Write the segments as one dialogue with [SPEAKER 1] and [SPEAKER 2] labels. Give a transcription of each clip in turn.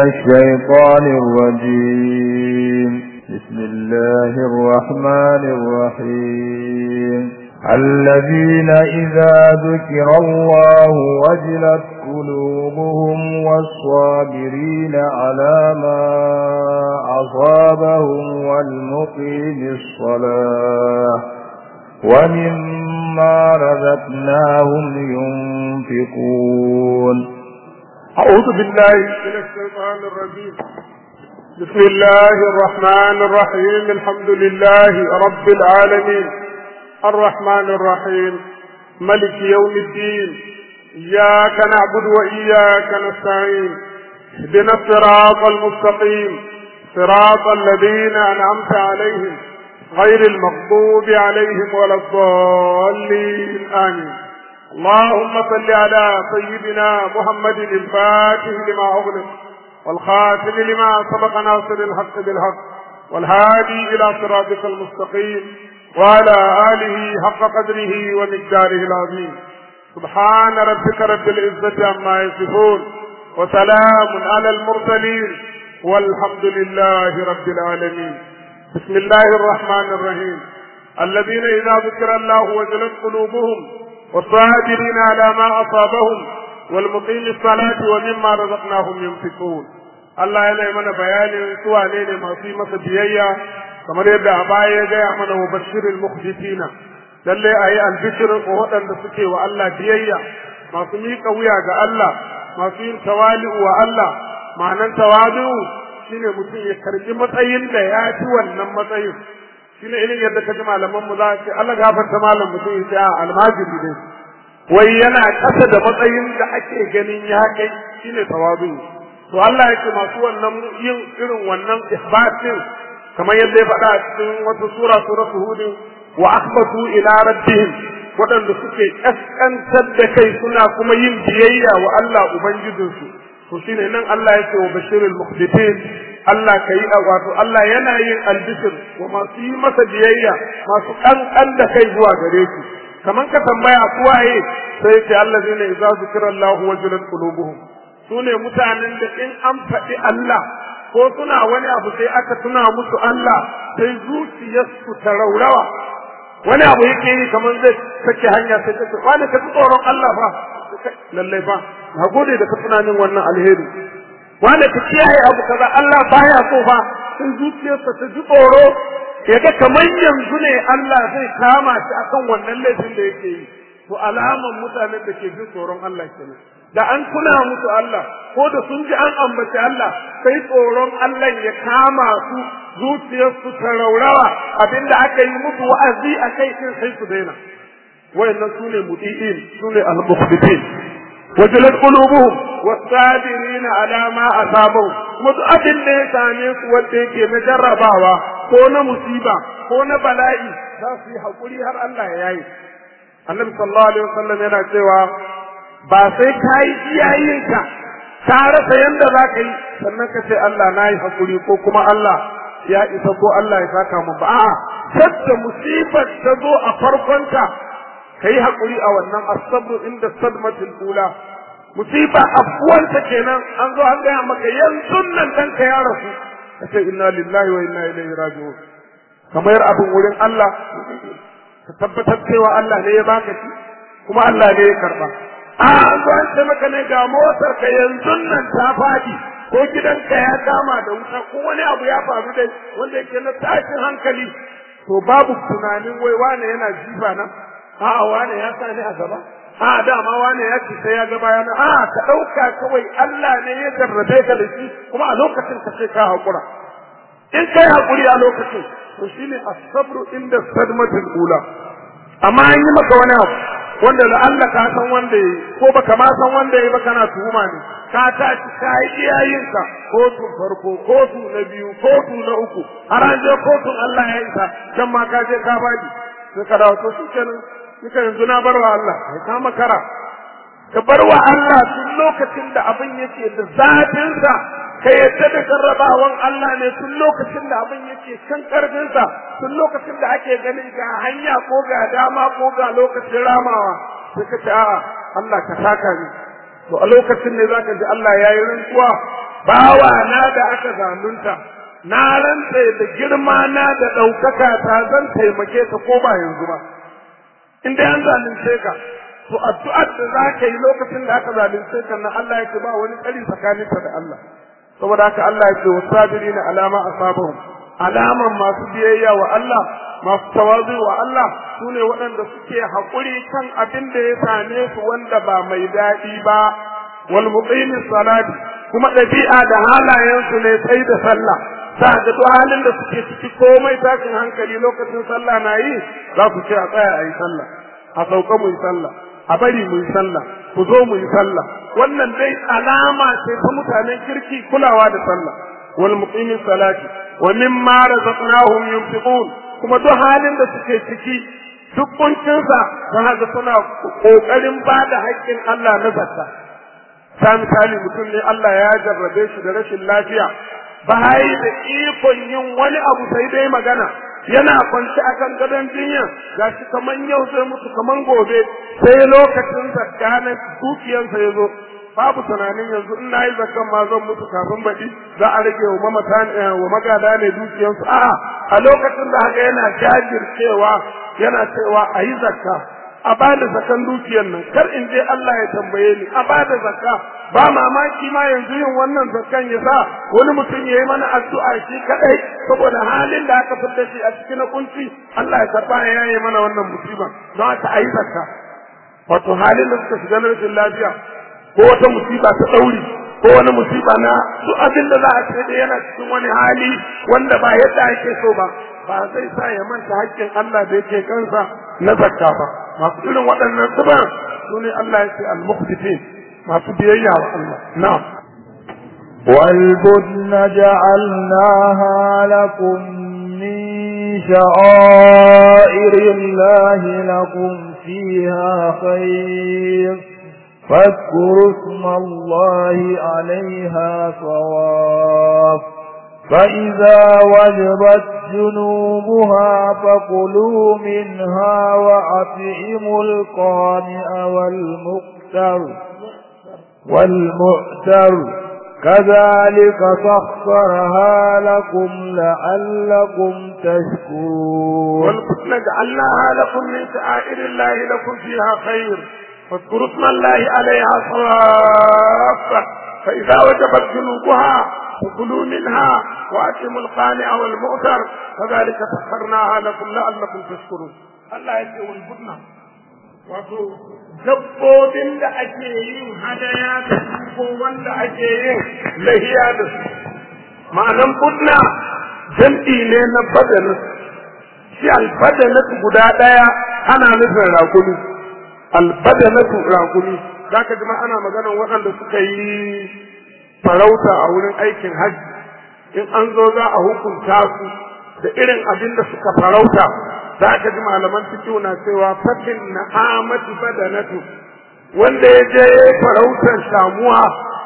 [SPEAKER 1] الشيطان الرجيم بسم الله الرحمن الرحيم الذين إذا ذكر الله وجلت قلوبهم والصابرين على ما أصابهم والمقيم الصلاة ومما رزقناهم ينفقون
[SPEAKER 2] أعوذ بالله من الشيطان الرجيم بسم الله الرحمن الرحيم الحمد لله رب العالمين الرحمن الرحيم ملك يوم الدين إياك نعبد وإياك نستعين اهدنا الصراط المستقيم صراط الذين أنعمت عليهم غير المغضوب عليهم ولا الضالين آمين اللهم صل على سيدنا محمد الفاتح لما أغلق والخاتم لما سبق ناصر الحق بالحق والهادي إلى صراطك المستقيم وعلى آله حق قدره ومقداره العظيم سبحان ربك رب العزة عما يصفون وسلام على المرسلين والحمد لله رب العالمين بسم الله الرحمن الرحيم الذين إذا ذكر الله وجلت قلوبهم والصابرين على ما أصابهم والمقيم الصلاة ومما رزقناهم ينفقون Allah yana mana bayanin su wane ne masu yi masa biyayya kamar yadda a baya ya gaya mana wa bashirin mukhbitina lalle a yi albishirin waɗanda suke wa Allah biyayya masu miƙa wuya ga Allah masu yin tawali'u wa Allah ma'anan tawali'u shine mutum ya karbi matsayin da ya fi wannan matsayin shine irin yadda kaji malaman mu za ce Allah gafarta malam mutum ya ce a almajiri ne wai yana ƙasa da matsayin da ake ganin ya kai shine tawali'u to Allah yake masu wannan yin irin wannan ihbatin kamar yadda ya faɗa a cikin wata sura suratul hud wa akhbatu ila rabbihim waɗanda suke kaskantar da kai suna kuma yin biyayya wa Allah ubangijinsu to shine nan Allah yake wa bashirul mukhbitin Allah kai wato Allah yana yin albishir wa masu yi masa biyayya masu kankan da kai zuwa gare shi kaman ka tambaya su waye sai ce allazina idza zikra Allah wajilat qulubuhum su ne mutanen da in an faɗi Allah ko suna wani abu sai aka tuna musu Allah sai zuciyarsu ta raurawa wani abu yake yi kamar zai sake hanya sai ta ce wani ka tsoron Allah fa lallai fa na gode da ka tuna min wannan alheri wani ka kiyaye abu kaza Allah baya so fa sai zuciyarsa ta ji tsoro ya ga kamar yanzu ne Allah zai kama shi akan wannan laifin da yake yi to alaman mutanen da ke jin tsoron Allah kenan da an tuna musu Allah ko da sun ji an ambaci Allah sai tsoron Allah ya kama su zuciyarsu ta raurawa abinda aka yi musu wa'azi a kai din sai su daina wayannan su ne muti'in su ne al-mukhbitin wajalat qulubuhum was-sabirina ala ma asabahum kuma duk abin da ya same su wanda yake na jarrabawa ko na musiba ko na bala'i za su yi hakuri har Allah ya yayi annabi sallallahu alaihi wasallam yana cewa ba sai ka yi iyayenka ka rasa yanda za ka yi sannan ka ce Allah na yi hakuri ko kuma Allah ya isa ko Allah ya saka mu ba a'a sadda musibar ta zo a farkonta ka yi hakuri a wannan asabru inda sadmatul ula musiba afuwanta kenan an zo an gaya maka yanzu nan ɗanka ya rasu ka ce inna lillahi wa inna ilaihi raji'un kamar abin wurin Allah ka tabbatar cewa Allah ne ya baka shi kuma Allah ne ya karba a an zo an ce maka ne ga motar ka yanzu nan ta faɗi ko gidanka ya kama da wuta ko wani abu ya faru dai wanda yake na tashin hankali to babu tunanin wai wane yana jifa na a'a wane ya sa ni a gaba a dama wane ya ce sai ya ga bayana a ka ɗauka kawai Allah ne ya jarrabe ka da shi kuma a lokacin ka sai ka haƙura in kai haƙuri a lokacin to shine as-sabru inda sadmatul ula amma an yi maka wani abu wanda da Allah ka san wanda yayi ko baka ma san wanda yayi ba kana tuhuma ne ka tashi ka yi iyayenka kotun farko kotu na biyu kotu na uku har an je kotun Allah ya isa can ma ka je ka badi sai ka dawo to shikenan kika yanzu na barwa Allah kai ka makara ka barwa Allah tun lokacin da abin yake da zafin sa ka yadda da jarrabawan Allah ne tun lokacin da abin yake kan karfinsa tun lokacin da ake ganin ga hanya ko ga dama ko ga lokacin ramawa sai ka ce a'a Allah ka saka ni to a lokacin ne zaka ji Allah yayi rantsuwa bawa na da aka zalunta na rantse da girma na da ɗaukaka ta zan taimake ka ko ba yanzu ba in dai an zalunce ka to addu'ar da za ka yi lokacin da aka zalunce ka na Allah yake ba wani tsari tsakaninka da Allah saboda haka Allah yake wasabirina alama asabahum alaman masu biyayya wa Allah masu tawazu wa Allah su ne waɗanda suke haƙuri kan abin da ya same su wanda ba mai daɗi ba wal muqimis salati kuma ɗabi'a da halayensu ne sai da sallah sa ga duk halin da suke ciki komai tashin hankali lokacin sallah na yi za ku ce a tsaya a yi sallah a sauka mu yi sallah a bari mu yi sallah ku zo mu yi sallah wannan dai alama ce ta mutanen kirki kulawa da sallah wal muqimis salati wa mimma razaqnahum yunfiqun kuma duk halin da suke ciki duk kuncinsa ta haka suna kokarin ba da haƙƙin Allah na zakka ta misali mutum ne Allah ya jarrabe shi da rashin lafiya ba da ikon yin wani abu sai dai magana yana kwanci akan gadon jinya ga shi kaman yau zai mutu kaman gobe sai lokacin zakka na dukiyarsa ya zo babu tunanin yanzu in nayi zakkan ma zan mutu kafin baɗi za a rage wa mamata wa magada ne dukiyarsu a'a a lokacin da haka yana jajircewa yana cewa a yi zakka a bada zakan dukiyar nan kar in je Allah ya tambaye ni a bada zakka ba mamaki ma yanzu yin wannan zakkan ya sa wani mutum ya yi mana addu'a shi kadai saboda halin da aka fitar shi a cikin kunci Allah ya karba ya yi mana wannan musiba don haka a yi zakka wato halin da suka shiga na rashin lafiya ko wata musiba ta ɗauri ko wani musiba na duk abin da za a ce da yana cikin wani hali wanda ba yadda ake so ba ba zai sa ya manta haƙƙin Allah da yake kansa na zakka ba masu irin waɗannan zuba su ne Allah ya ce al-muqsitin masu biyayya wa Allah na'am
[SPEAKER 1] والبدن جعلناها لكم من شعائر الله لكم فيها خير فاذكروا اسم الله عليها صواف فإذا وجبت جنوبها فكلوا منها وأطعموا القانع والمقتر والمؤتر كذلك سخرها لكم لعلكم تشكرون
[SPEAKER 2] والفتن جعلناها لكم من شعائر الله لكم فيها خير فاذكروا اسم الله عليها صافة فإذا وجبت جنوبها فكلوا منها وأتموا القانع والمؤتر كذلك سخرناها لكم لعلكم تشكرون الله يقول والبدن wato dabbobin da ake yin hadaya da su ko wanda ake yin lahiya da su ma'anan budna jam'i ne na badanat shi albadanat guda ɗaya ana nufin rakumi albadanatu rakumi za ka ji ana maganar waɗanda suka yi farauta a wurin aikin hajji in an zo za a hukunta su da irin abin da suka farauta za ka ji malaman fikihu na cewa fatin na amatu badanatu wanda ya je farautar shamuwa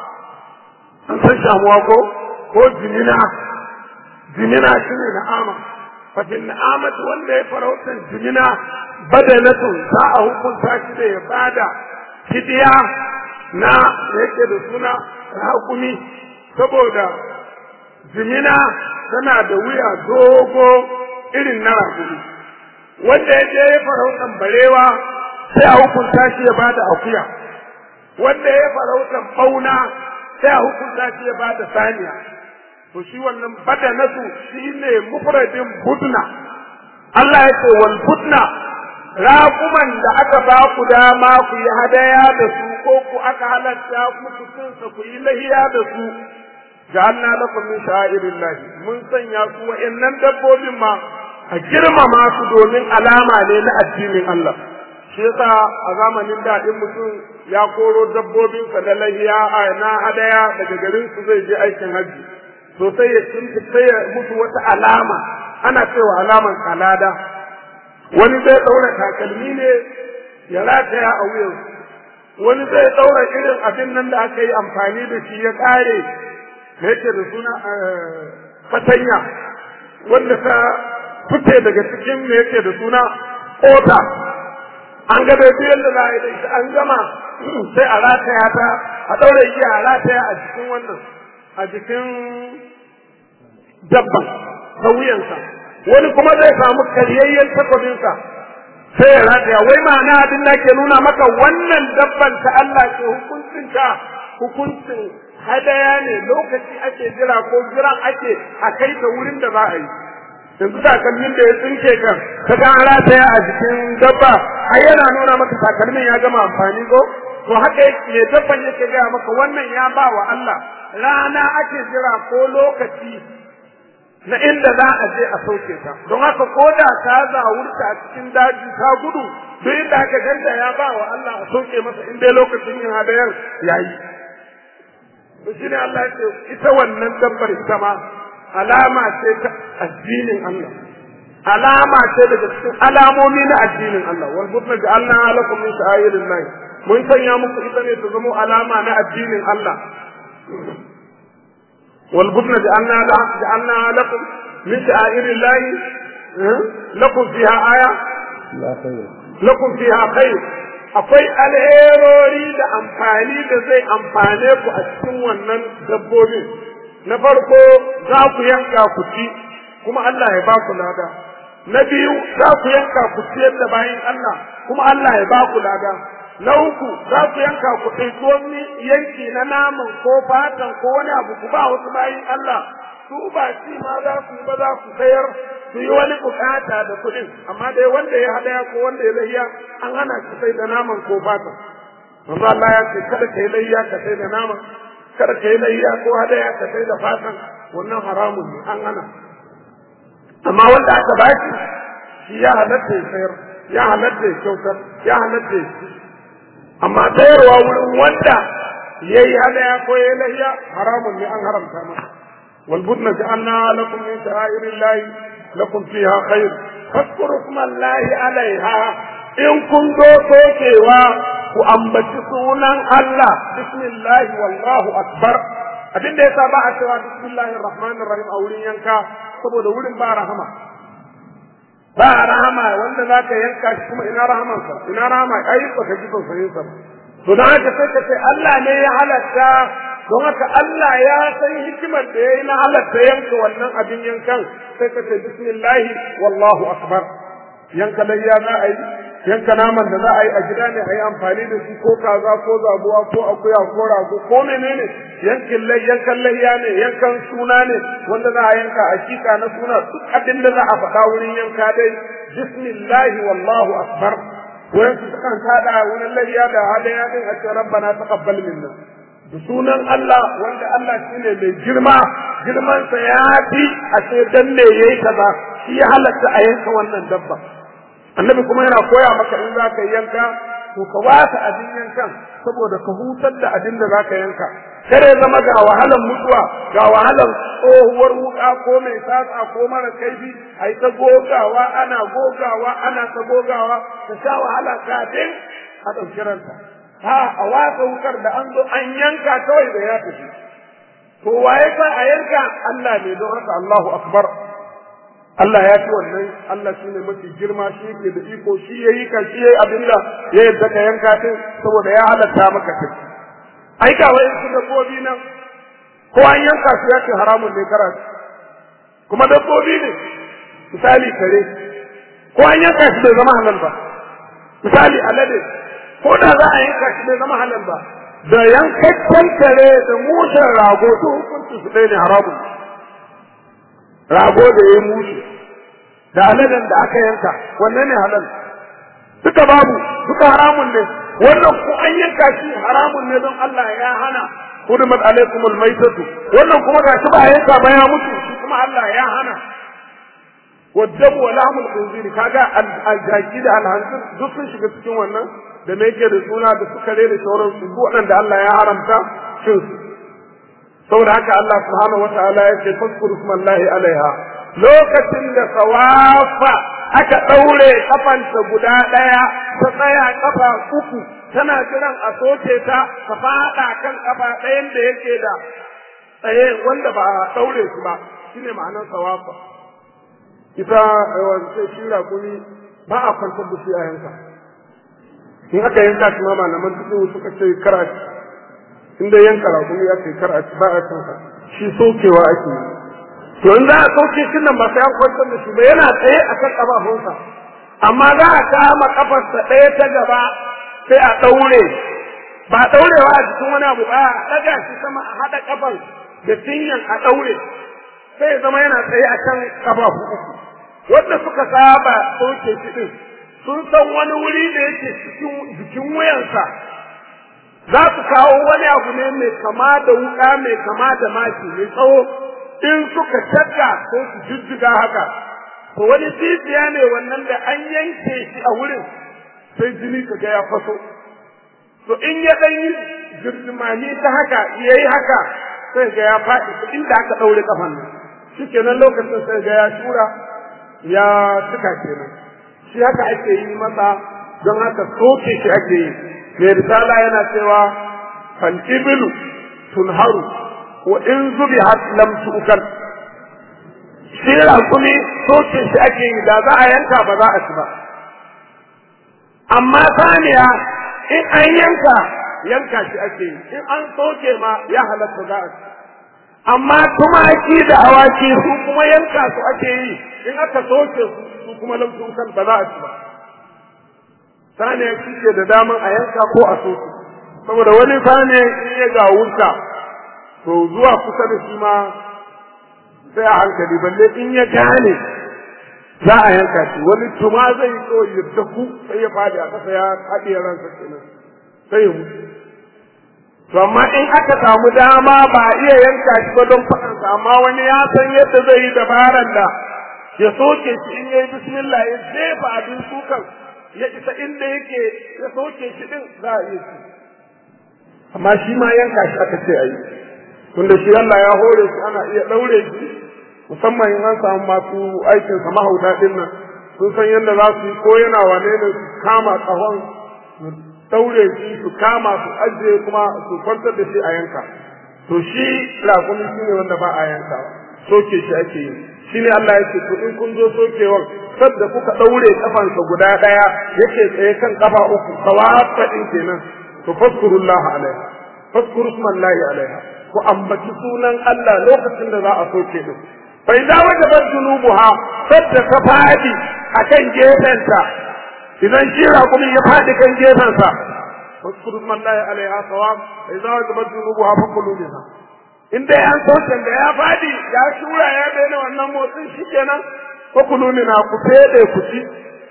[SPEAKER 2] an san shamuwa ko ko jimina jimina shi ne na'ama fatin na amatu wanda ya farautar jimina badanatu za a hukunta shi da ya bada fidiya na yake da suna hakumi saboda jimina tana da wuya dogo irin na rakumi wanda ya je farautan barewa sai a hukunta shi ya bada akuya wanda ya farautan bauna sai a hukunta shi ya bada saniya to shi wannan badanatu shine mufradin budna Allah ya ce wal budna raƙuman da aka ba ku dama ku yi hadaya da su ko ku aka halatta muku sunsa ku yi lahiya da su ja'alna lakum min sha'irillahi mun sanya su wa'annan dabbobin ma a girmama su domin alama ne na addinin Allah shi yasa a zamanin da in mutum ya koro dabbobinsa na lahiya na hadaya daga garin su zai je aikin hajji to sai ya sai ya mutu wata alama ana cewa alaman kalada wani zai daura takalmi ne ya rataya a wuyan wani zai daura irin abin nan da aka yi amfani da shi ya kare me yake da suna fatanya wanda ta fice daga cikin me yake da suna kota an ga dai yadda za a yi da ita an gama sai a rataya ta a ɗaura igiya a rataya a cikin wannan a jikin dabban ta wuyansa wani kuma zai samu karyayyen takwabinsa sai ya rataya wai ma'ana abin da ke nuna maka wannan dabban ta Allah ce hukuncin ta hukuncin hadaya ne lokaci ake jira ko jiran ake a kai ta wurin da za a yi yanzu takalmin da ya tsinke kan ka ga an rataya a jikin dabba ai yana nuna maka takalmin ya gama amfani ko to haka ne dabban yake gaya maka wannan ya ba wa Allah rana ake jira ko lokaci na inda za a je a sauke ta don haka ko da ta zawurta a cikin daji ta gudu duk inda aka ganta ya ba wa Allah a sauke masa in dai lokacin yin hadayar yayi to shine Allah ya ce ita wannan dabbar ita ma alama ce ta addinin Allah alama ce daga cikin alamomi na addinin Allah wal budna ja'alna lakum min sha'irillah mun sanya muku ita ne ta zama alama na addinin Allah wal budna ja'alna ja'alna lakum min sha'irillah lakum fiha aya
[SPEAKER 1] la khayr
[SPEAKER 2] lakum fiha khair akwai alherori da amfani da zai amfane ku a cikin wannan dabbobin na farko za ku yanka ku ci kuma Allah ya ba ku lada na biyu za ku yanka ku ciyar da bayan Allah kuma Allah ya ba ku lada na uku za ku yanka ku ɗauki wani yanki na naman ko fatan ko wani abu ku ba wasu bayan Allah su ba ci ma za ku yi ba za ku sayar su yi wani bukata da kuɗin amma dai wanda ya hadaya ko wanda ya lahiya an hana shi sai da naman ko fatan manzo Allah ya ce kada ka yi layya ka sai da naman kada ka yi layya ko hadaya ka sai da fatan wannan haramun ne an hana amma wanda aka baki shi ya halatta ya sayar ya halatta ya kyautar ya halatta ya ci amma sayarwa wurin wanda ya yi hadaya ko ya yi layya haramun ne an haramta masa والبدن جعلنا لكم من شعائر الله لكم فيها خير فاذكروا اسم الله عليها in kun zo sokewa ku ambaci sunan Allah bismillah wallahu akbar abin da yasa ba a cewa bismillahir rahmanir rahim a wurin yanka saboda wurin ba rahama ba rahama wanda zaka yanka shi kuma ina rahamansa ina rahama ai ba ka ji tausayin sa ba to dan haka sai ka ce Allah ne ya halatta don haka Allah ya san hikimar da ya yi na halatta yanka wannan abin yankan sai ka ce bismillah wallahu akbar yanka layya za a yi yanka naman da za a yi a gida ne a yi amfani da shi ko kaza ko zabuwa ko akuya ko rago ko menene yankin lai yankan layya ne yankan suna ne wanda za a yanka a shika na suna duk abin da za a faɗa wurin yanka dai bismillah wallahu akbar wurin su kan kada wurin layya da hadaya din a ce rabbana taqabbal minna da sunan Allah wanda Allah shine mai girma girmansa ya fi a ce dan me yayi kaza shi ya halatta a yanka wannan dabba annabi kuma yana koya maka in za ka yanka to ka wasa abin yankan saboda ka hutar da abin da za ka yanka kare zama ga wahalan mutuwa ga wahalan tsohuwar wuka ko mai sasa ko mara kaifi a yi ta gogawa ana gogawa ana ta gogawa ka sha wahala kafin a ɗauki ranta ha a watsa wukar da an zo an yanka kawai da ya tafi to waye sa a yanka Allah ne don haka Allahu akbar Allah ya ci wannan Allah shi ne mafi girma shi yake da iko shi ya yi ka shi ya yi abin da ya yadda ka yanka din saboda ya halatta maka kai ai ga wai su dabbobi nan ko an yanka su ya ce haramun ne kara kuma dabbobi ne misali kare ko an yanka shi bai zama halal ba misali alade ko da za a yanka shi bai zama halal ba da yankakken kare da mushen rago to hukunci su ɗaya ne haramun rago da ya mushe da aladen da aka yanka wannan ne halal duka babu duka haramun ne wannan ko an yanka shi haramun ne don Allah ya hana hudumat alaikum almaitatu wannan kuma gashi ba yanka ba ya mutu shi kuma Allah ya hana والدم ولحم الخنزير kaga aljaki da alhanzir duk sun shiga cikin wannan da me yake da suna da sukare da sauran su waɗanda Allah ya haramta cin su saboda haka Allah subhanahu wataala ya ce faskuru smallahi alaiha lokacin da sawafa aka ɗaure kafanta guda ɗaya ta tsaya kafa uku tana jiran a soke ta ta faɗa kan kafa ɗayan da yake da tsaye wanda ba a ɗaure shi ba shine ma'anar sawafa ita wance shi raƙumi ba a kwantar da shi a yanka in aka yanka shi ma malaman duk suka ce kara inda yanka raƙumi ya ce kara ba a kansa shi sokewa ake yi to in za a soke shi nan ba sai an kwantar da shi ba yana tsaye a kan ƙafafunsa amma za a kama ƙafarsa ɗaya ta gaba sai a ɗaure ba ɗaurewa a cikin wani abu ba a ɗaga shi sama a haɗa ƙafar da cinyan a ɗaure sai zama yana tsaye a kan ƙafafu uku wanda suka saba soke shi ɗin sun san wani wuri da yake cikin jikin wuyansa za su kawo wani abu ne mai kama da wuka mai kama da maki mai tsawo in suka shakka ko su jijjiga haka to wani jijiya ne wannan da an yanke shi a wurin sai jini ka ga ya faso to in ya dan yi jirgimani ta haka ya yi haka sai ga ya faɗi inda aka ɗaure kafan nan shi kenan lokacin sai ga ya shura ya cika kenan shi haka ake yi masa don haka soke shi ake yi mai risala yana cewa fal ibilu tunharu wa in zubi har lam tu'kal shi raƙumi soke shi ake yi da za a yanka ba za a ci ba amma saniya in an yanka yanka shi ake yi in an soke ma ya halatta za a ci amma tumaki da awaki su kuma yanka su ake yi in aka soke su su kuma lam tu'kal ba za a ci ba saniya shi ke da daman a yanka ko a soke saboda wani saniya in ya gawurta to zuwa kusa da shi ma sai a hankali balle in ya gane za a yanka shi wani tuma zai so ya daku sai ya fadi a kasa ya haɗe ransa kenan sai ya mutu to amma in aka samu dama ba a iya yanka shi ba don faɗansa amma wani ya san yadda zai yi dabaran da ya soke shi in yayi bismillah ya jefa abin sukan ya isa inda yake ya soke shi din za a iya shi amma shi ma yanka shi aka ce a yi tunda shi Allah ya hore shi ana iya ɗaure shi musamman in an samu masu aikin sa mahauta din nan sun san yadda za su yi ko yana wane ne su kama ƙahon su ɗaure shi su kama su ajiye kuma su kwantar da shi a yanka to shi raƙumi shi ne wanda ba a yanka soke shi ake yi shi ne Allah ya ce to in kun zo sokewan sadda kuka ɗaure kafansa guda ɗaya yake tsaye kan kafa uku kawafa ɗin kenan to faskurullah alaiha faskuru smallahi alaiha ku ambaci sunan Allah lokacin da za a soke din fa idza wajabat junubuha sadda ta fadi akan gefenta idan shi kuma ya fadi kan gefensa faskuru smallahi alaiha sawab fa idza wajabat junubuha fakulu minha in dai an soke da ya fadi ya shura ya daina wannan motsin shikenan fakulu minha ku fede ku ci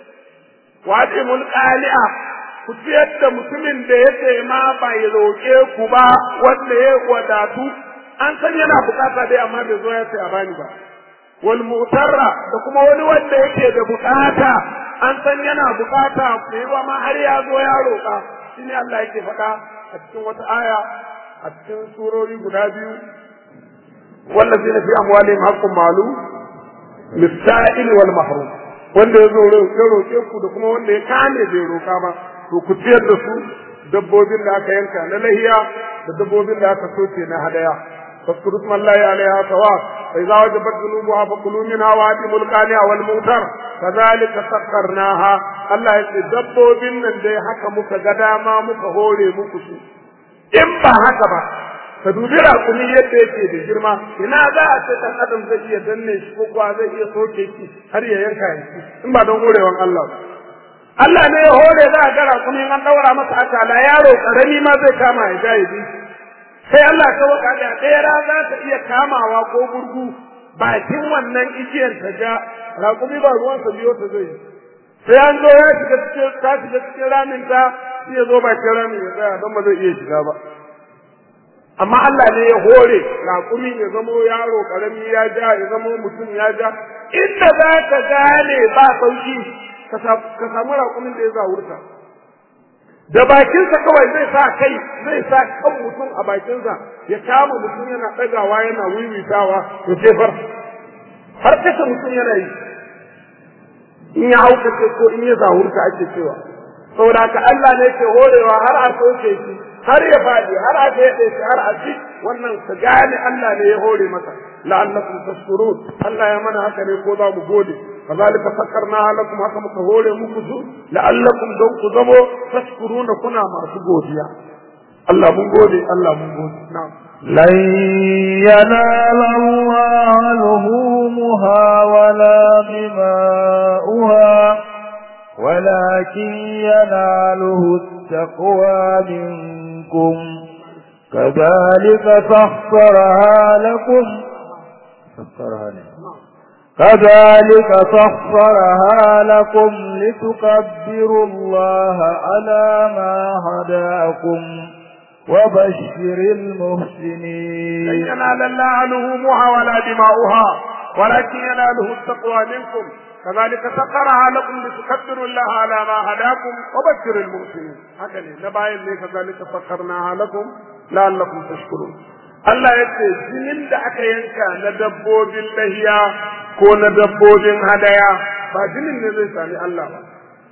[SPEAKER 2] wajibul qali'a ku ciyar da mutumin da ya ce ma bai roƙe ku ba wanda ya wadatu an san yana bukata dai amma bai zo ya ce a bani ba wal mutarra da kuma wani wanda yake da bukata an san yana bukata mai ba ma har ya zo ya roƙa shine Allah yake faɗa a cikin wata aya a cikin surori guda biyu wallazina fi amwalihim haqqun ma'lum lis-sa'il wal mahrum wanda ya zo ya roƙe ku da kuma wanda ya kame bai roƙa ba to ku ciyar da su dabbobin da aka yanka na lahiya da dabbobin da aka soke na hadaya فاذكروا اسم الله عليها سواء فإذا وجبت ذنوبها فكلوا منها وآتموا القانع والموتر كذلك سخرناها الله يتدبوا بنا دي حكا مكا قداما مكا هولي مكسو إن با حكا با فدوبي راقوني yadda yake da girma ina za a ce dan adam zai iya danne shi ko kuwa zai iya soke shi har ya yanka shi in ba don horewan Allah ba Allah ne ya hore za a gara kuma an daura masa akala yaro karami ma zai kama ya ja ya sai Allah ta waka da ɗaya za ta iya kamawa ko gurgu bakin wannan igiyar ta ja raƙumi ba ruwan sa biyo ta zai sai an zo ya shiga cikin ta shiga cikin ramin ta sai ya zo bakin ramin ya tsaya don ba zai iya shiga ba amma Allah ne ya hore raƙumi ya zamo yaro karami ya ja ya zamo mutum ya ja inda za ka gane ba sauki ka samu raƙumin da ya zawurta da bakinsa kawai zai sa kai zai sa kan mutum a bakinsa ya kama mutum yana ɗagawa yana wiwitawa ya jefar har kashe mutum yana yi in ya haukace ko in ya zawurta ake cewa saboda haka Allah ne ke horewa har a soke shi har ya faɗi har a daɗe shi har a ci wannan ka gane Allah ne ya hore masa la'allakum tashkurun Allah ya mana haka ne ko za mu gode كذلك سكرناها لكم haka muka hore muku su la'allakum don ku zamo tashkuruna kuna masu godiya Allah mun gode Allah mun gode na'am
[SPEAKER 1] لن ينال الله لهومها ولا دماؤها ولكن يناله التقوى منكم كذلك سخرها لكم سخرها لكم كذلك سخرها لكم لتكبروا الله على ما هداكم وبشر المحسنين
[SPEAKER 2] لن ينال الله لهومها ولا دماؤها ولكن يناله التقوى منكم كذلك سخرها لكم لتكبروا الله على ما هداكم وبشر المحسنين هكذا نباين ليه كذلك سخرناها لكم لعلكم تشكرون Allah ya ce jinin da aka yanka na dabbobin lahiya ko na dabbobin hadaya ba jinin ne zai sami Allah ba.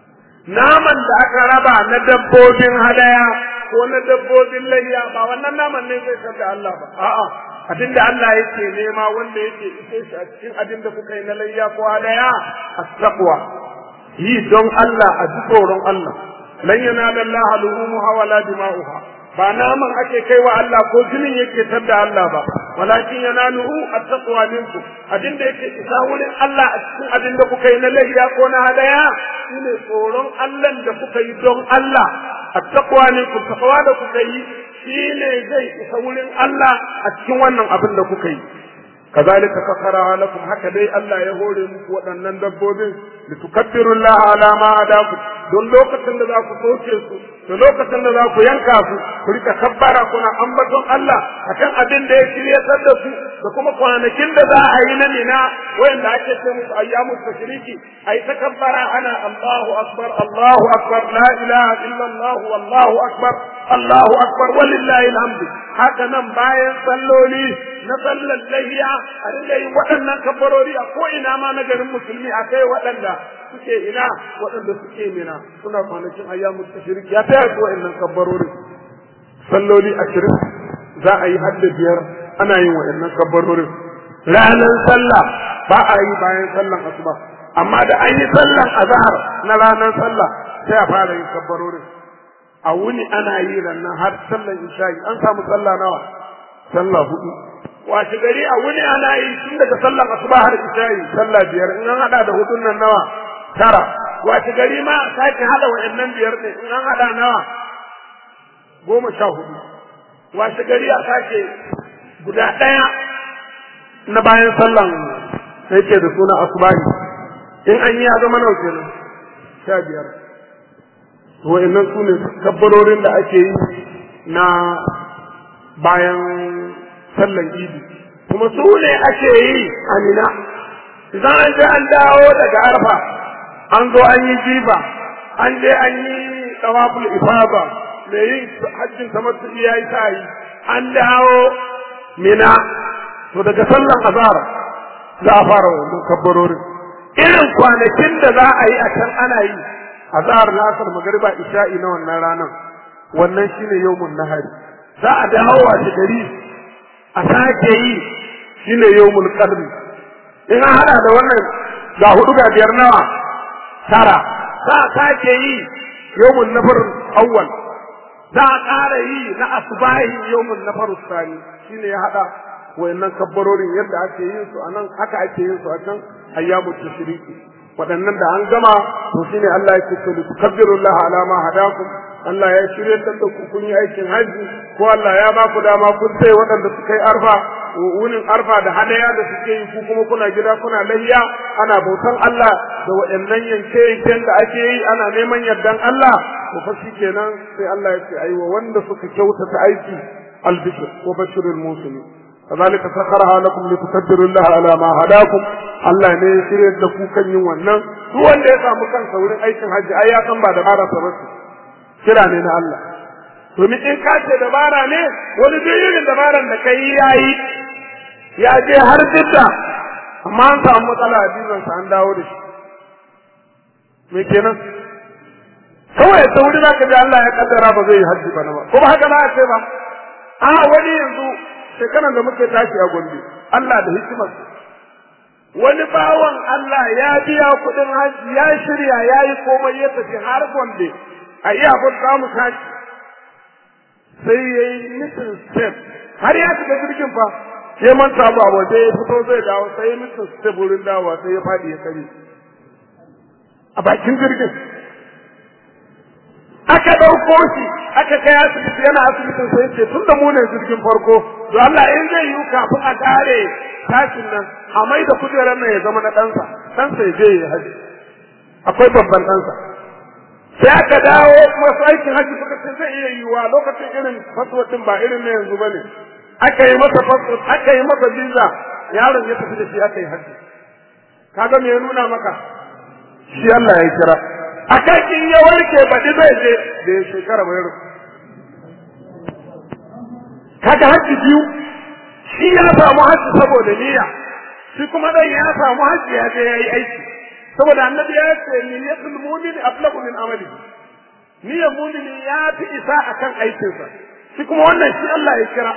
[SPEAKER 2] Naman da aka raba na dabbobin hadaya ko na dabbobin lahiya ba wannan naman ne zai sami Allah ba. A'a, abin da Allah yake nema wanda yake ise shi a cikin abin da kuka yi na layya ko hadaya a taqwa. Yi don Allah a ji tsoron Allah. Lan yanala Allah luhumuha wala dima'uha. ba naman ake kai wa Allah ko jinin yake tadda Allah ba walakin yanaluhu at-taqwa minkum abin da yake isa wurin Allah a cikin abin da kuka yi na layya ko na hadaya shine tsoron Allah da kuka yi don Allah at-taqwa minkum taqwa da kuka yi shine zai isa wurin Allah a cikin wannan abin da kuka yi kazalika sakara lakum haka dai Allah ya hore muku waɗannan dabbobin litukabbiru Allah ala ma hadakum don lokacin da za ku soke su da lokacin da za ku yanka su ku rika kabbara kuna ambaton Allah akan abin da ya shiryatar da su da kuma kwanakin da za a yi na mina wayanda ake ce musu ayyamu tashriki ai ta kabbara ana Allahu akbar Allahu akbar la ilaha illa Allah wallahu akbar Allahu akbar walillahi alhamd haka nan bayan salloli na sallar lahiya a dinga yin waɗannan kabbarori a ko ina ma na garin musulmi a kai waɗanda suke ina waɗanda suke mina suna kwanakin ayyamu tashriki ya taya su waɗannan kabbarori salloli ashirin za a yi hadda biyar ana yin waɗannan kabbarorin ranar sallah ba a yi bayan sallan asuba amma da an yi sallan azhar na ranar sallah sai a fara yin kabbarorin a wuni ana yi rannan har sallan isha'i an samu sallah nawa sallah hudu washe gari a wuni ana yi tun daga sallan asuba har isha'i sallah biyar in an hada da hudun nan nawa tara washe gari ma a sake hada wa'annan biyar ne in an hada nawa goma sha hudu washe gari a sake guda ɗaya na bayan sallan da yake da suna asubahi in an yi ya zama nau kenan sha biyar wa'annan su ne kabbarorin da ake yi na bayan sallan idi kuma su ne ake yi amina idan an je an dawo daga arfa an zo an yi jiba an je an yi tawaful ifaba mai yin hajjin tamattu ya yi ta yi an dawo mina to daga sallan azhar za a fara wannan kabbarorin irin kwanakin da za a yi a can ana yi azhar na asar magariba isha'i na wannan ranar wannan shine yawmun nahari za a dawo a gari a sake yi shine yawmul qadri in an hada da wannan ga hudu ga biyar nawa tara za a sake yi yawmun nafar awwal za a ƙara yi na asbahi yawmun nafar sani shine ya hada wayannan kabbarorin yadda ake yin su anan haka ake yin su a can ayyamu tashriki waɗannan da an gama to shine Allah yake so li tukabbirullaha ala ma hadakum Allah ya shirye da ku kun yi aikin haji ko Allah ya ba ku dama kun sai waɗanda suka yi arfa wunin arfa da hadaya da suke yi ku kuma kuna gida kuna lahiya ana bautan Allah da waɗannan yanke yanken da ake yi ana neman yardan Allah to fa kenan sai Allah ya ce aiwa wanda suka kyautata aiki albishir wa bashirul muslimin كذلك سخرها لكم لتكبروا الله على ما هداكم Allah ne ya shirya da ku kan yin wannan duk wanda ya samu kansa wurin aikin hajji ai ya san ba da bara sa bace kira ne na Allah domin in ka ce dabara ne wani duk irin dabaran da kai yayi ya je har jidda amma an samu matsala a dinin sa an dawo da shi me kenan kawai ta wuri zaka ji Allah ya kaddara ba zai yi hajji ba ba ko ba haka za a ce ba a wani yanzu shekaran da muke tashi a Gombe Allah da hikimar wani bawan Allah ya biya kuɗin haji ya shirya ya yi komai ya tafi har Gombe a iya abin za mu tashi sai ya yi nufin step har ya shiga jirgin fa ya manta ba waje ya fito zai dawo sai mutum su burin dawa sai ya faɗi ya kare a bakin jirgin aka ɗauko shi aka kai asibiti yana asibitin sai ce tun da mu ne jirgin farko to Allah in zai yi kafin a kare tashin nan a mai da kujerar nan ya zama na ɗansa ɗansa ya je ya haji akwai babban ɗansa sai aka dawo masu aikin haji suka ce zai iya yiwuwa lokacin irin faswatin ba irin na yanzu ba ne aka yi masa faswat aka yi masa visa yaron ya tafi da shi aka yi haji kaga me ya nuna maka shi Allah ya kira akan in ya warke baɗi zai je da ya shekara bai rufu kaga hajji biyu shi ya samu hajji saboda niyya shi kuma dan ya samu hajji ya je yayi aiki saboda annabi ya ce niyyatul mu'min ablagu min amali niyyar mu'mini ya fi isa akan aikinsa shi kuma wannan shi Allah ya kira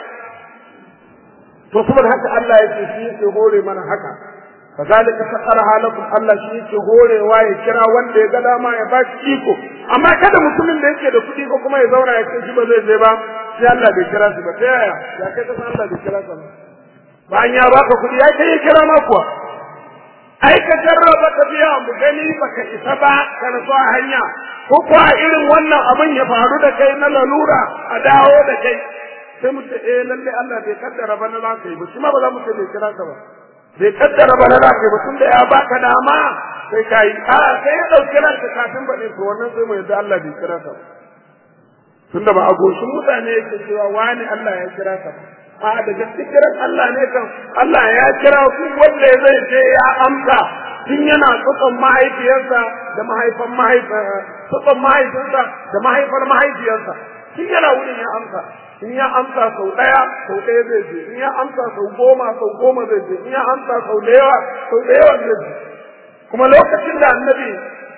[SPEAKER 2] to saboda haka Allah ya ce shi yake hore mana haka kazalika sakaraha lakum Allah shi yake horewa ya kira wanda ya ga dama ya bashi iko amma kada mutumin da yake da kuɗi ko kuma ya zauna ya ce shi ba zai je ba sai Allah bai kira shi ba ta yaya ya kai ka san Allah bai kira ka ba bayan ya baka kuɗi ya kai ya kira ma kuwa ai ka jarraba ka biya mu gani baka isa ba ka rasu a hanya ko kuwa irin wannan abin ya faru da kai na lalura a dawo da kai sai mu ce eh lalle Allah bai kaddara ba na za ka yi ba shi ma ba za mu ce bai kira ka ba bai kaddara ba na za ka yi ba tun da ya baka dama sai ka yi a sai ya ɗauki ranka kafin baɗi to wannan sai mu yadda Allah bai kira ka ba tun da ba a goshin mutane yake cewa wani Allah ya kira ka ba a da gaske kiran Allah ne kan Allah ya kira ku wanda zai je ya amsa tun yana tsotson mahaifiyarsa da mahaifan tsotson mahaifinsa da mahaifar mahaifiyarsa tun yana wurin ya amsa in ya amsa sau ɗaya sau ɗaya zai je in ya amsa sau goma sau goma zai je in ya amsa sau da yawa sau da yawa zai je kuma lokacin da annabi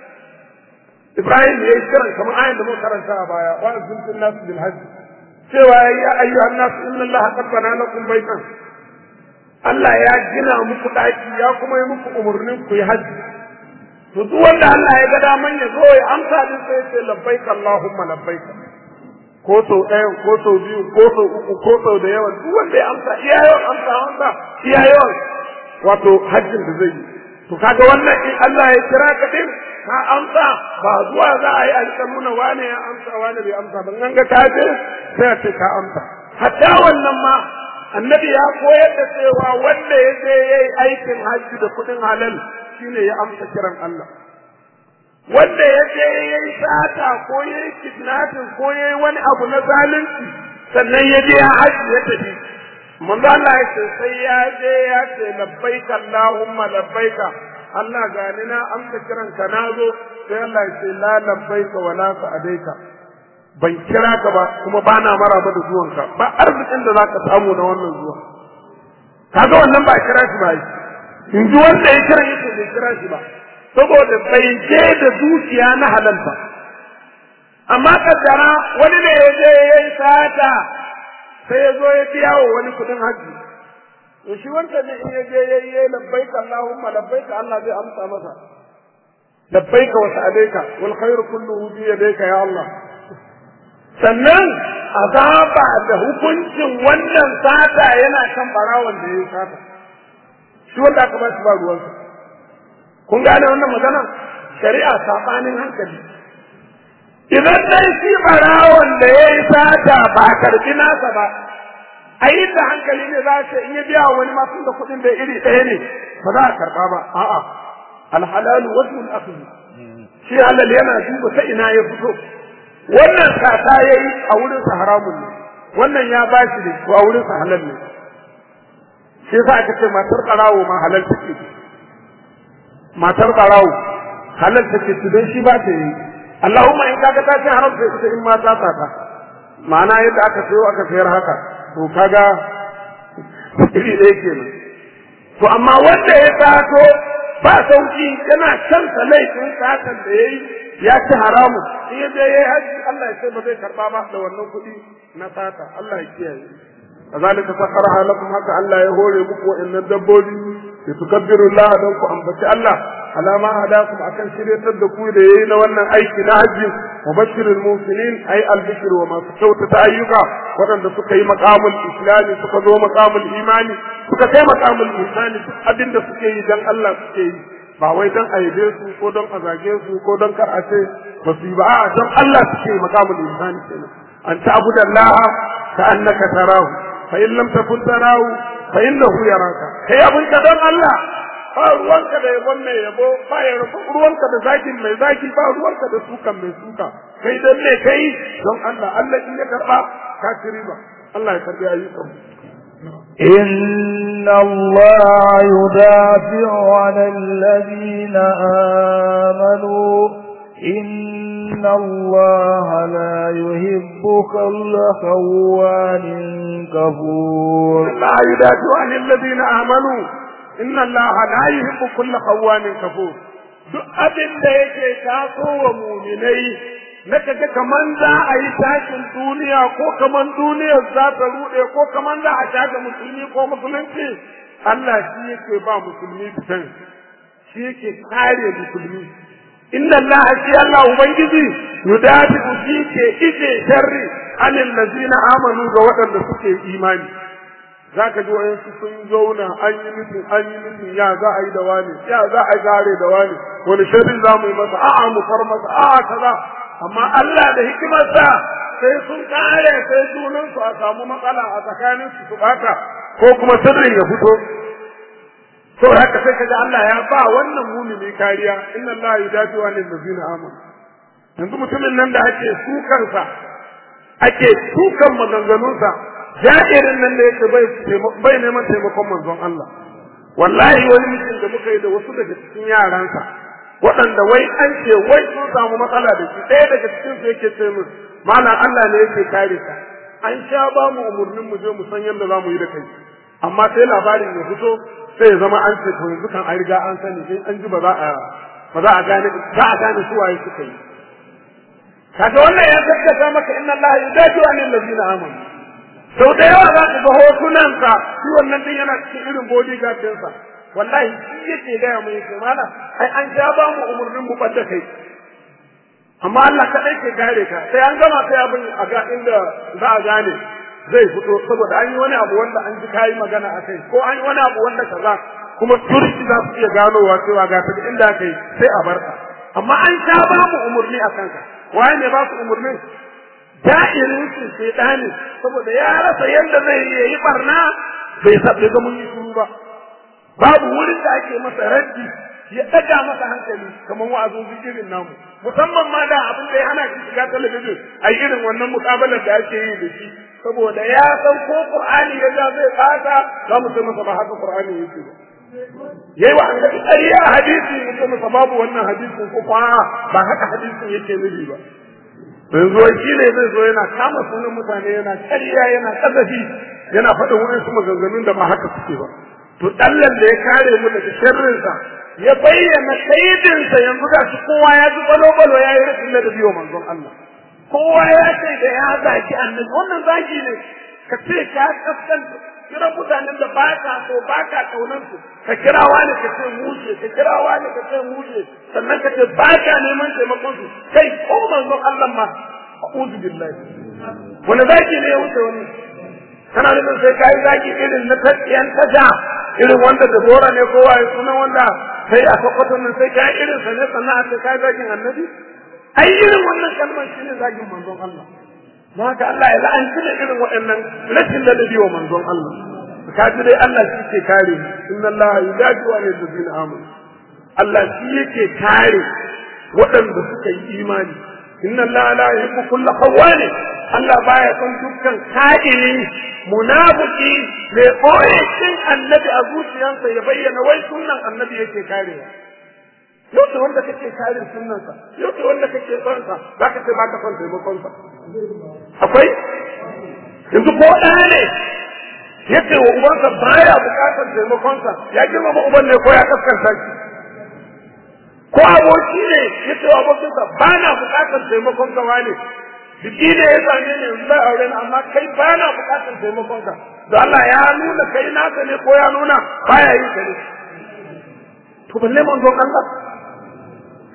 [SPEAKER 2] Ibrahim ya yi kiran kamar ayin da muka karanta a baya wa azumtun nasu bil hajji cewa ya ayyuhan nasu inna Allah qad bana lakum baytan Allah ya gina muku daki ya kuma yi muku umurnin ku yi hajji to duk wanda Allah ya ga daman ya zo ya amsa din sai ya ce labbaik Allahumma labbaik ko sau ɗaya ko sau biyu ko sau uku ko sau da yawa duk wanda ya amsa iya yawan amsa amsa iya yawan wato hajjin da zai yi to kaga wannan in Allah ya kira ka din ka amsa ba zuwa za a yi alƙa nuna wane ya amsa wane bai amsa ban an ga ka je sai a ce ka amsa hatta wannan ma annabi ya koyar da cewa wanda ya je ya yi aikin hajji da kuɗin halal shine ya amsa kiran Allah wanda ya je ya yi sata ko ya yi kidnapping ko ya yi wani abu na zalunci sannan ya je ya hajji ya tafi manzo Allah ya ce sai ya je ya ce labbaika Allahumma labbaika Allah gani na amsa kiran ka na zo sai Allah ya ce la labbaika wa la sa'adaika ban kira ka ba kuma ba na maraba da zuwanka ba arzikin da zaka samu na wannan zuwa kaga wannan ba kira shi ba in ji wanda ya kira yake bai kira shi ba saboda bai je da dukiya na halal ba amma kaddara wani ne ya je ya yi sata sai ya zo ya biya wa wani kudin haji to shi wanda ne in ya je ya yi labbaika Allahumma labbaika Allah zai amsa masa labbaika wa sa'adaika wal khairu kulluhu bi yadayka ya Allah sannan azaba da hukuncin wannan sata yana kan barawon da ya yi sata shi wanda aka ba shi ba ruwansa kun gane wannan magana shari'a sabanin hankali idan dai shi barawon da ya yi sata ba karbi nasa ba a yi da hankali ne za ce in ya biya wani masu da kuɗin da iri ɗaya ne ba za a karɓa ba a'a alhalalu wajhul akhdh shi halal yana duba ta ina ya fito wannan sata yayi a wurin sa haramun ne wannan ya bashi ne ko a wurin sa halal ne shi yasa aka ce matar ƙarawo ma halal take matar ƙarawo halal take su don shi ba ta yi Allahumma in kaga ta ce haram sai ita in ma ta sata ma'ana yadda aka sayo aka sayar haka to kaga iri ɗaya kenan to amma wanda ya sato ba sauki yana kansa laifin satan da yayi ya ci haramu in ya je yayi haji Allah ya ce ba zai karba ba da wannan kuɗi na sata Allah ya kiyaye kazalika sakharaha lakum haka Allah ya hore muku wa'annan dabbobi li tukabbiru Allah dan ku ambaci Allah alama hadakum akan shiryatar da ku da yayi na wannan aiki na hajji mubashirul muhsinin ay albishir wa masu kyautata ayyuka waɗanda suka yi maqamul islami suka zo maqamul imani suka kai maqamul ihsani duk abinda suke yi dan Allah suke yi ba wai dan a yabe su ko don a zage su ko don kar a ce ba su yi ba a'a don Allah suke yi maqamul ihsani kenan an ta'budallaha ka annaka tarahu fa in lam takun tarahu fa innahu yaraka kai abin ka don Allah ba ruwanka da yabon mai yabo ba ya ruwanka da zakin mai zaki ba ruwanka da sukan mai suka kai dan me kai don Allah Allah in ya karba ka ci riba Allah ya karbi ayyukan
[SPEAKER 1] إن الله يدافع عن الذين آمنوا إن الله لا يحب كل خوان كفور
[SPEAKER 2] الله يدافع عن الذين آمنوا إن الله لا يحب كل خوان كفور duk abin da yake taso wa muminai na kaga kaman za a yi tashin duniya ko kaman duniyar za ta rude ko kaman za a taka musulmi ko musulunci Allah shi yake ba musulmi fitan shi yake kare musulmi inna Allah shi Allah ubangiji yudati shi ke ije sharri anil ladina amanu ga waɗanda suke imani za ka ji wayansu sun zauna an yi mutum an yi mutum ya za a yi da wani ya za a gare da wani wani shirin za mu yi masa a'a mu far masa a'a kaza amma Allah da hikimarsa sai sun kare sai sunan su a samu matsala a tsakanin su su bata ko kuma sirrin ya fito to haka sai kaga Allah ya ba wannan mumini kariya inna Allah yudati wa lil ladina amanu yanzu mutumin nan da ake sukansa ake sukan maganganunsa ja'irin nan da yake bai bai neman taimakon manzon Allah wallahi wani mutum da muka yi da wasu daga cikin yaransa waɗanda wai an ce wai sun samu matsala da shi ɗaya daga cikin su yake ce min malam Allah ne yake kare ka an sha ba mu umurnin mu je mu san yadda za mu yi da kai amma sai labarin ya fito sai ya zama an ce to yanzu kan an riga an sani sai an ji ba za a ba za a gane za a gane su waye suka yi kaga wannan ya gaskata maka inna Allah yudaju anil ladina amanu sau da yawa za ka ga hotunansa shi wannan din yana cikin irin bodyguard ɗinsa wallahi shi yake gaya mai yake mana ai an ja ba mu umurnin mu ɓadda kai amma Allah kaɗai ke kare ka sai an gama sai abin a ga inda za a gane zai fito saboda an yi wani abu wanda an ji kayi magana a kai ko an yi wani abu wanda kaza kuma turki za su iya ganowa cewa ga ta inda aka yi sai a bar ka amma an sha ba mu umurni a kanka waye ne ba su umurnin da'irin su shedani saboda ya rasa yadda zai yi barna bai sabbe ga mun yi shuru ba babu wurin da ake masa raddi ya daga masa hankali kamar wa'azin irin namu musamman ma da abin da ya hana shi shiga talabijin a irin wannan mukabalar da ake yi da shi saboda ya san ko qur'ani ya ja zai fata za mu sai masa ba haka qur'ani yake ba yayi wa annabi ƙarya a hadisi mu ce masa babu wannan hadisin ko fa ba haka hadisin yake nufi ba yanzu wai shi ne zai zo yana kama sunan mutane yana ƙarya yana ƙazafi yana faɗin wa'insu maganganun da ba haka suke ba to dallan da ya kare mu daga sharrinsa ya bayyana kaidinsa yanzu ga shi kowa ya ji balo-balo ya yi rashin ladabi wa manzon Allah kowa ya ce da ya zaki annabi wannan zaki ne ka ce ka kaskanta kira mutanen da ba ka so ba ka kaunar su ka kira wani ka ce mushe ka kira wani ka ce mushe sannan ka ce ba ka neman taimakon su kai ko manzon Allah ma a'udhu billahi wani zaki ne ya wuce wani kana nufin sai kai zaki irin na tatsiyan taja irin wanda da bora ne kowa ya sunan wanda sai a sokoto nan sai kai irin sa ne sannan a ce kai zakin annabi ai irin wannan kalmar shine zakin manzon Allah don haka Allah ya la'anci da irin waɗannan rashin ladabi wa manzon Allah ka ji dai Allah shi ke kare inna Allah yudaji wa lil amanu Allah shi yake kare waɗanda suka yi imani inna Allah la yuhibbu kulla khawani Allah baya son dukkan ka'ini munafiki mai ɓoye cin annabi a zuciyarsa ya bayyana wai sunan annabi yake karewa yau da wanda kake kare sunansa yau da wanda kake son sa za ka ce ba ka son taimakon sa akwai yanzu ko ɗaya ne yace wa ubansa baya bukatar taimakon sa ya girmama uban ne ko ya kaskanta shi ko aboki ne yace wa abokinsa ba na bukatar taimakon ka wane biki ne ya same ni yanzu zai aure ni amma kai ba na bukatar taimakon ka da Allah ya nuna kai naka ne ko ya nuna baya yi ka ne to balle manzon Allah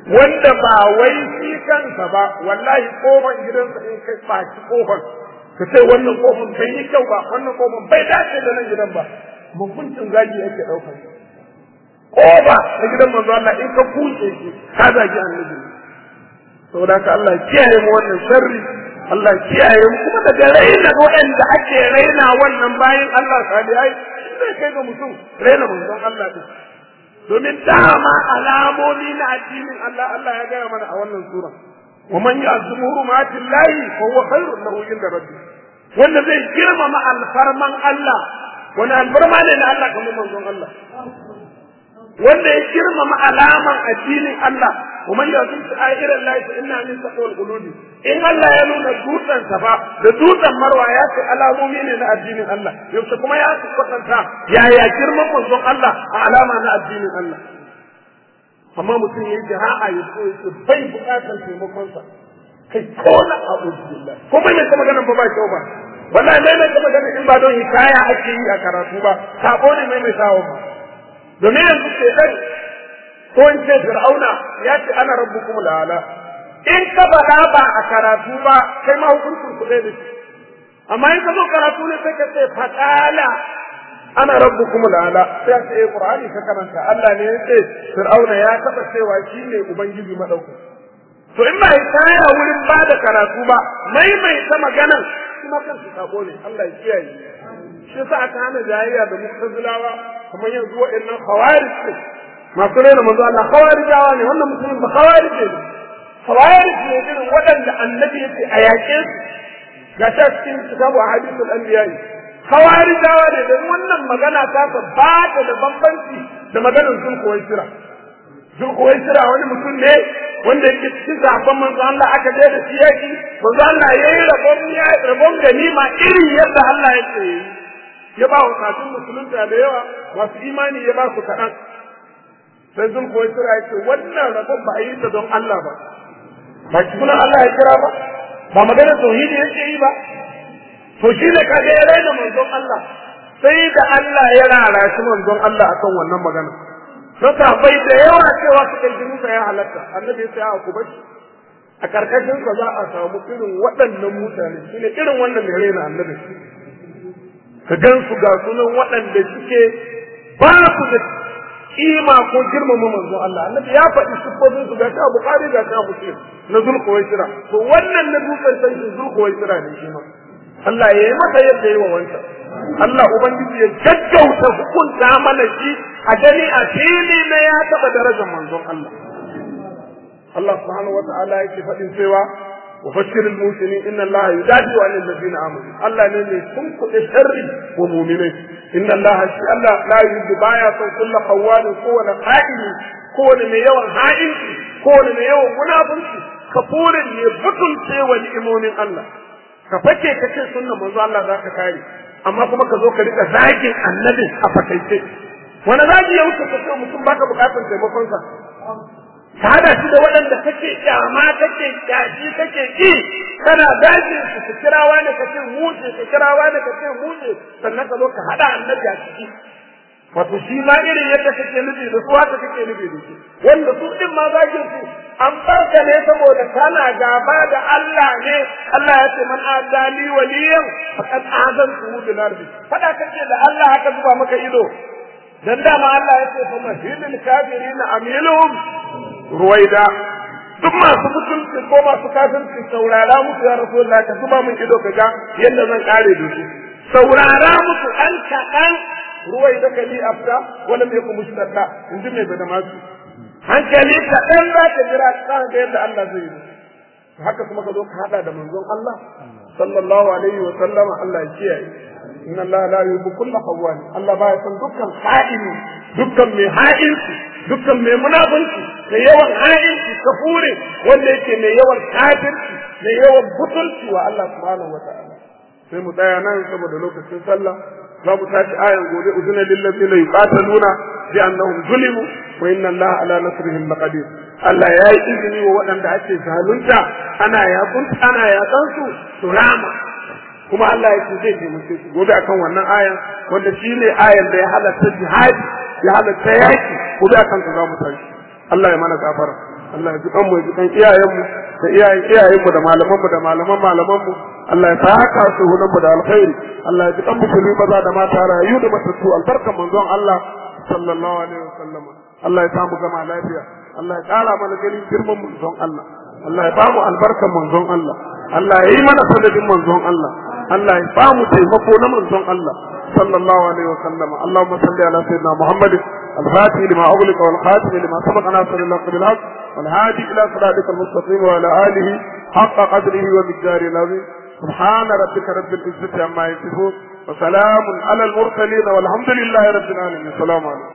[SPEAKER 2] wanda ba wai shi kansa ba wallahi kofan gidansa in kai baki kofan ka ce wannan kofan bai yi kyau ba wannan kofan bai dace da nan gidan ba mukuncin zagi yake ɗaukar kofa na gidan manzo Allah in ka kuce shi ka zagi annabi saboda haka Allah ya kiyaye mu wannan sharri Allah ya kiyaye mu kuma daga raina waɗanda ake raina wannan bayan Allah salihai zai kai ga mutum raina manzon Allah din domin dama alamomi na addinin Allah Allah ya gaya mana a wannan sura wa man ya'zumu hurumatil lahi fa huwa khairun lahu inda rabbi wanda zai girmama alfarman Allah wani alfarma ne na Allah kamar manzon Allah wanda ya girmama alaman addinin Allah wa man ya'zum sha'iran lahi fa inna min taqwal qulubi in Allah ya nuna dutsen safa da dutsen marwa ya ce alamomi ne na addinin Allah yaushe kuma ya su kwatanta yaya girman manzon Allah a alama na addinin Allah amma mutum ya yi jira'a ya so ya bai bukatar taimakonsa kai ko na abu billah ko bai mai ta maganan ba ba kyau ba wallahi mai mai ta maganan in ba don hikaya ake yi a karatu ba sabo ne mai mai sawo ba domin yanzu ke dan ko in ce fir'auna ya ce ana rabbukum la'ala in ka faɗa ba a karatu ba kai ma hukuncin ku da shi amma in ka zo karatu ne sai ka ce faɗala ana rabbukum la'ala sai ka ce qur'ani ka karanta Allah ne ya ce fir'auna ya taba cewa shi ne ubangiji madauki to in ba kaya wurin ba da karatu ba maimaita maganan kuma kan su sabo ne Allah ya kiyaye shi yasa aka hana jayayya da mu'tazilawa kamar yanzu waɗannan khawarij ne masu rena manzo Allah khawarijawa ne wannan musulmin ba khawarij ne khawarij ne irin waɗanda annabi ya ce a yaƙe su ga ta cikin kitabu ahadithul anbiya khawarijawa ne da wannan magana ta ba ta da bambanci da maganar zulkuwai sira zulkuwai sira wani mutum ne wanda yake cikin zaben manzo Allah aka je da shi yaki manzo Allah yayi rabon ya rabon ganima irin yadda Allah ya ce ya ba wa kafin musulunta da yawa masu imani ya ba su kaɗan sai zulkuwai sira ya ce wannan rabon ba a yi ta don Allah ba ba sunan Allah ya kira ba ba magana tauhidi yake yi ba to shi ne kaga ya raina manzon Allah sai da Allah ya rarashi manzon Allah akan wannan magana don bai da yawa cewa su kai jinin ya halatta annabi ya tsaya ku bashi a karkashin sa za a samu irin waɗannan mutane shi ne irin wannan mai raina annabi ka gan su ga sunan waɗanda suke ba su da kima ko girmama manzon Allah annabi ya faɗi siffofin su ga ta Bukhari ga ta Muslim na Zulkuwaisira to wannan na dutsen sai Zulkuwaisira ne shi ma Allah ya yi masa yadda yi wa wancan. Allah Ubangiji ya gaggauta hukunta mana shi a gani a fili na ya taɓa darajar manzon Allah. Allah subhanahu wa ta'ala yake faɗin cewa wa bashirul muslimin inna Allah yudadi wa lil ladina amanu Allah ne mai kunkuɗe sharri wa mu'minai inna Allah shi Allah la yuhibbu baya son kullu khawwanin kowane qa'ili kowane mai yawan ha'inci kowane mai yawan munafunci kafurin ne butulce wa ni'imomin Allah ka fake ka ce sunna manzo Allah za ka kare amma kuma ka zo ka rika zagin annabin a fakaice wani zagi ya wuce ka ce mutum baka bukatar taimakon sa ka hada shi da waɗanda kake kyama kake kyashi kake ki kana zagin su ka kirawa ne ka ce muje ka kirawa ne ka ce muje sannan ka zo ka hada annabi a ciki wato shi ma irin yadda kake nufi da su haka kake nufi da shi wanda su din ma zagin su an barka ne saboda kana gaba da Allah ne Allah ya ce man adali waliyan faqad azantu bil ardi fada kake da Allah haka zuba maka ido dan dama Allah ya ce fa mahilil kafirin amiluhum ruwaida duk masu mutunci ko masu kafirci saurara musu ya rasulullah ka zuba min ido kaga yadda zan kare da su saurara musu an kaɗan ruwai da kali afta wala mai kuma mushtadda in ji mai bada masu hankali kaɗan za ka jira ka ga yadda Allah zai yi haka kuma ka zo ka haɗa da manzon Allah sallallahu alaihi wa sallama Allah ya kiyaye inna Allah la yuhibbu kulla khawwan Allah ba ya san dukkan ha'ini dukkan mai ha'inci dukkan mai munafunci mai yawan ha'inci kafure wanda yake mai yawan kafirci mai yawan butulci wa Allah subhanahu wa ta'ala sai mu tsaya nan saboda lokacin sallah za mu tashi ayan gobe uzuna lil ladina yuqataluna bi annahum zulimu wa inna allaha ala nasrihim laqadir Allah ya yi izini wa waɗanda ake zalunta ana yakun ana yakan su su rama kuma Allah ya ce zai taimake su gobe akan wannan ayan wanda shine ayan da ya halatta jihadi ya halatta yaki gobe akan su za mu tashi Allah ya mana gafara Allah ya ji kanmu ya ji kan iyayenmu da iyayen iyayenmu da malamanmu da malaman malamanmu Allah ya saka su hunan mu da alkhairi Allah ya ji kan musulmi maza da mata rayu da matattu albarkan manzon Allah sallallahu alaihi wasallam Allah ya samu gama lafiya Allah ya kara mana ganin girman manzon Allah Allah ya bamu albarkan manzon Allah Allah ya yi mana sanadin manzon Allah Allah ya bamu taimako na manzon Allah sallallahu alaihi wasallam Allahumma salli ala sayyidina Muhammad الفاتح لما أغلق والخاتم لما سبق ناصر الله بالحق والهادي إلى صراطك المستقيم وعلى آله حق قدره ومقداره العظيم سبحان ربك رب العزة عما يصفون وسلام على المرسلين والحمد لله رب العالمين السلام عليكم